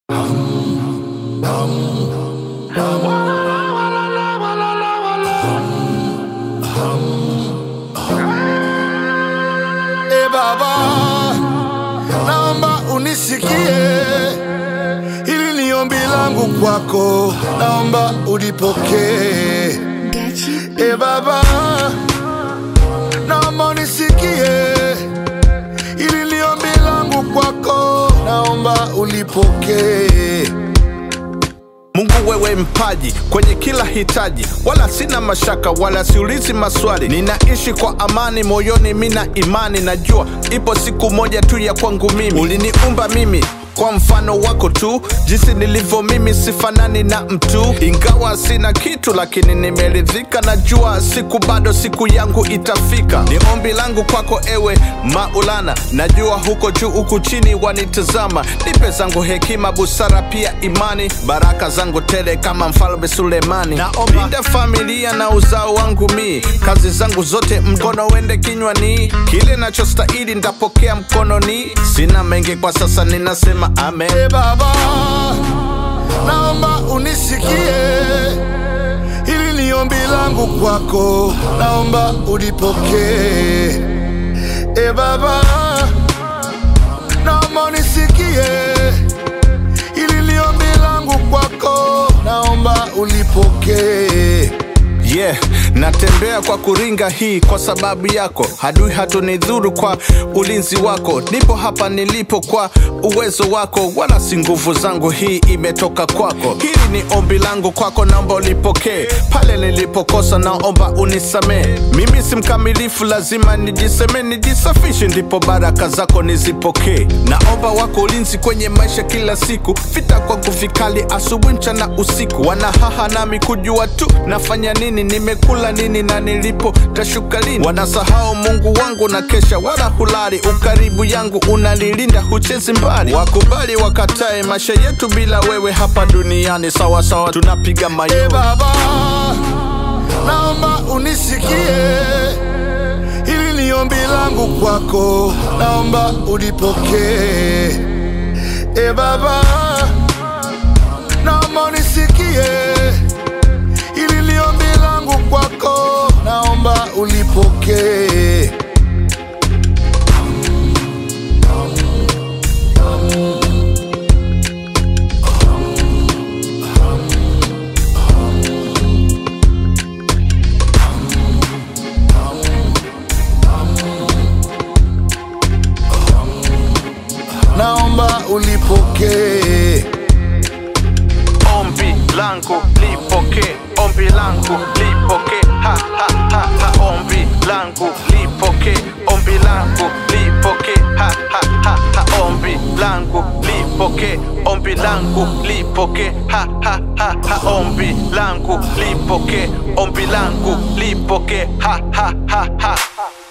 E Baba, naomba unisikie, hili ni ombi langu kwako, naomba ulipokee. E Baba, naomba unisikie, hili ni ombi langu kwako, naomba ulipokee. Mungu wewe mpaji kwenye kila hitaji, wala sina mashaka wala siulizi maswali. Ninaishi kwa amani moyoni, mina imani, najua ipo siku moja tu ya kwangu mimi. Uliniumba mimi kwa mfano wako tu, jinsi nilivyo mimi sifanani na mtu. Ingawa sina kitu, lakini nimeridhika, najua siku bado siku yangu itafika. Ni ombi langu kwako ewe Maulana, najua huko juu huku chini wanitazama. Nipe zangu hekima, busara, pia imani, baraka zangu tele kama mfalme Sulemani. Linda familia na uzao wangu mi, kazi zangu zote mkono wende kinywani, kile nachostahili ntapokea mkononi. Sina mengi kwa sasa, ninasema amen. E Baba, naomba unisikie, hili ni ombi langu kwako, naomba ulipokee. E Baba, naomba unisikie, hili ni ombi langu kwako, naomba ulipokee. Yeah, natembea kwa kuringa hii kwa sababu yako, hadui hatunidhuru kwa ulinzi wako. Nipo hapa nilipo kwa uwezo wako, wala si nguvu zangu, hii imetoka kwako. Hili ni ombi langu kwako, naomba ulipokee. Pale nilipokosa, naomba unisamee. Mimi si mkamilifu, lazima nijiseme, nijisafishe, ndipo baraka zako nizipokee. Naomba wako ulinzi kwenye maisha kila siku, vita kwangu vikali, asubuhi, mchana, usiku. Wanahaha nami kujua tu nafanya nini, nimekula nini na nilipo tashuka lini. Wanasahau Mungu wangu na kesha wala hulali, ukaribu yangu unanilinda, huchezi mbali. Wakubali wakatae, maisha yetu bila wewe hapa duniani sawa sawa, tunapiga E mayowe. Baba, naomba unisikie, hili ni ombi langu kwako, naomba ulipokee. E Baba, naomba unisikie, hili ni ombi langu kwako, naomba ulipokee. Naomba ulipokee. Ombi langu lipoke, ombi langu lipoke, ha ha ha ha. Ombi langu lipoke, ombi langu lipoke, ha ha ha ha. Ombi langu lipoke, ombi langu lipoke, ha ha ha ha. Ombi langu lipoke, ombi langu lipoke, ha ha ha ha.